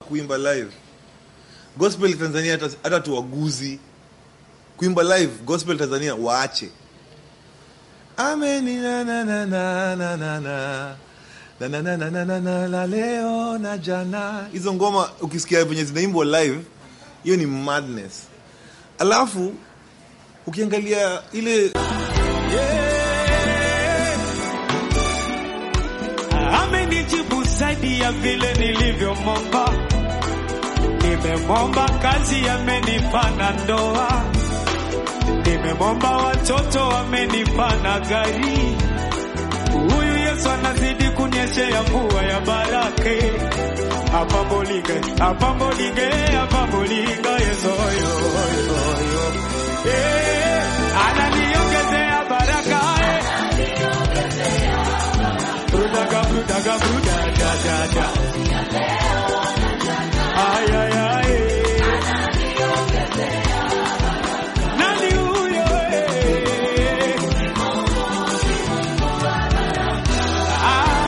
kuimba live gospel tanzania hata, hata tuwaguzi kuimba live gospel tanzania waache ameni na na na na na na na na na na na na na na la leo na jana hizo ngoma ukisikia venye zinaimbwa live hiyo ni madness alafu ukiangalia ile amenijibu zaidi ya vile nilivyomomba. Nimemomba kazi, amenipa na ndoa. Nimemomba watoto, amenipa na gari. Huyu Yesu anazidi kunyeshea mvua ya barake apambolinge apambolinge apambolinga Yesu yo yo yo eh, ananiongezea baraka eh. Brudaga brudaga bruda da da da